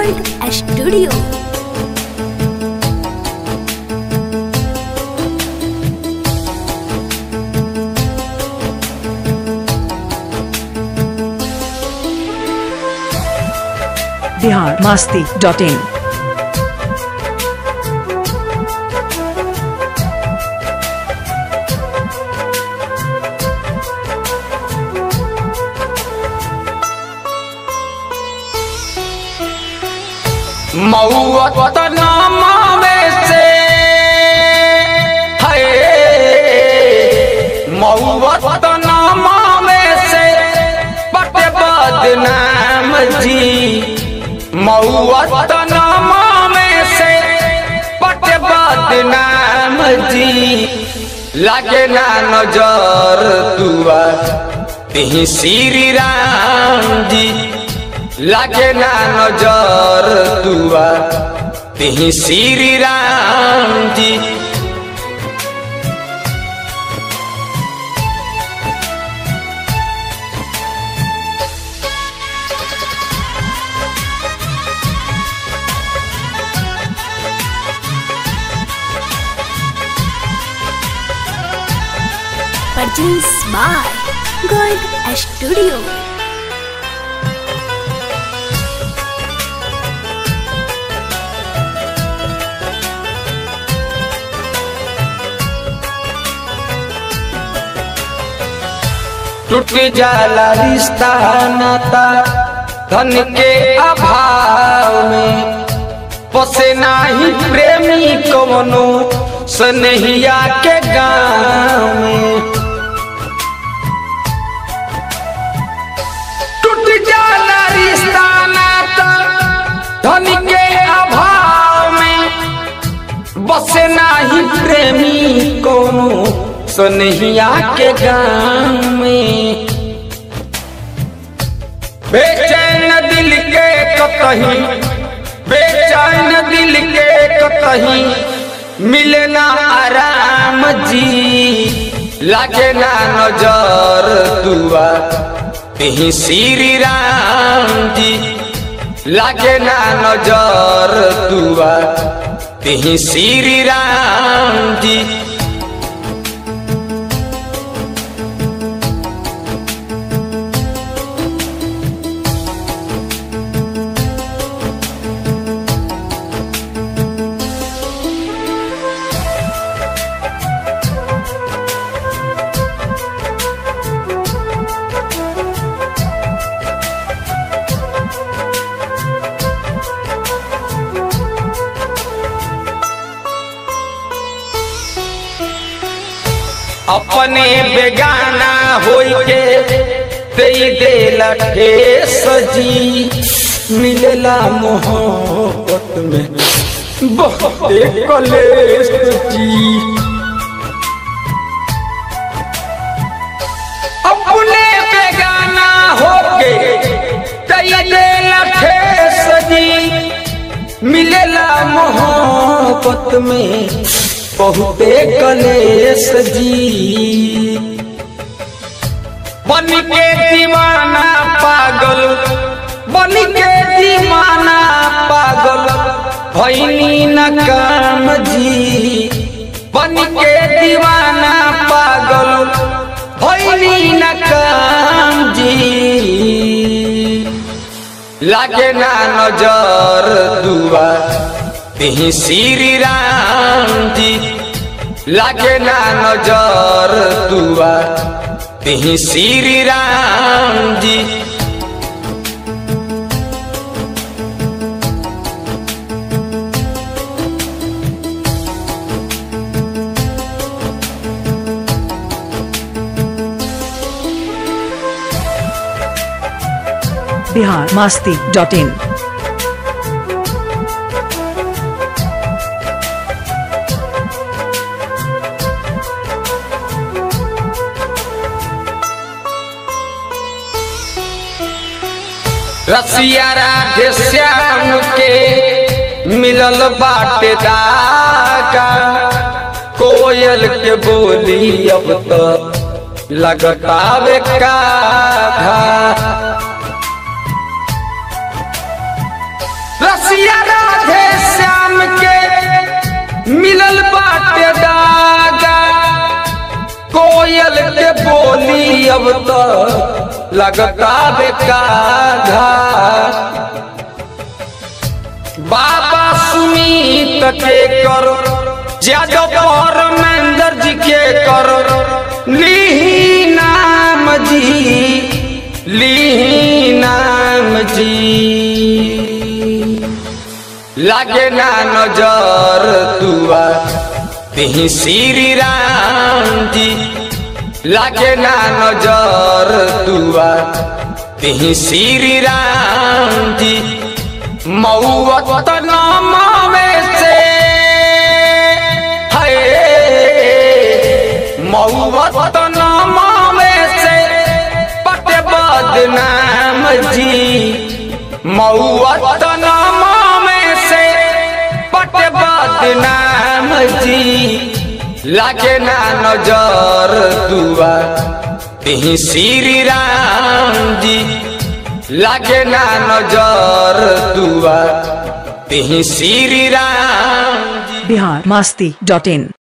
Gold Studio. Bihar Masti dot in मऊत नामावे से है मऊत नामावे से पट बदनाम जी मऊत नामावे से पट बदनाम जी लागे ना नजर दुआ तिही श्री राम जी लागे ना नजर दुआ तिही श्री राम जी Produced by Gold Studio. टूट जाला रिश्ता नाता धन के अभाव में पसे नाही प्रेमी कवनो सनहिया के गाँव में टूट जाला रिश्ता नाता धन के अभाव में बसे नाही प्रेमी कोनो सनहिया के गाँव में बेचैन दिल के कतही बेचैन दिल के कतही मिले ना आराम जी लागे ना नजर दुआ तिही श्री राम जी लागे ना नजर दुआ तिही श्री राम जी अपने बेगाना होई के तेई देला ठेस जी मिलेला मोहब्बत में बहुते कलेश जी अपने बेगाना होके तेई देला ठेस जी मिलेला मोहब्बत में बहुते कलेश जी बन के दीवाना पागल बन के दीवाना पागल भैनी न काम जी बन के दीवाना पागल भैनी न काम जी लागे ना नजर दुआ तिही श्री राम जी लागे ना नजर दुआ तिही श्री राम जी बिहार मास्ती डॉट इन रसिया राधे श्याम के मिलल बाटे दागा कोयल के बोली अब तो लगतावे काधा रसिया राधे श्याम के मिलल बाटे दागा कोयल के बोली अब तो लगता बेकाधा बाबा सुमीत के कर ज्यादा पर महेंद्र जी के कर ली नाम जी ली नाम जी लागे ना नजर तुआ तिही श्री राम जी लागे ना नजर तुआ तिही श्री राम जी मऊवत नाम में से है मऊवत नाम में से पटे बदनाम जी मऊवत नाम में से पटे बदनाम जी लागे ना नजर दुआ तिही श्री राम जी लागे ना नजर दुआ तिही श्री राम जी बिहार मस्ती डॉट इन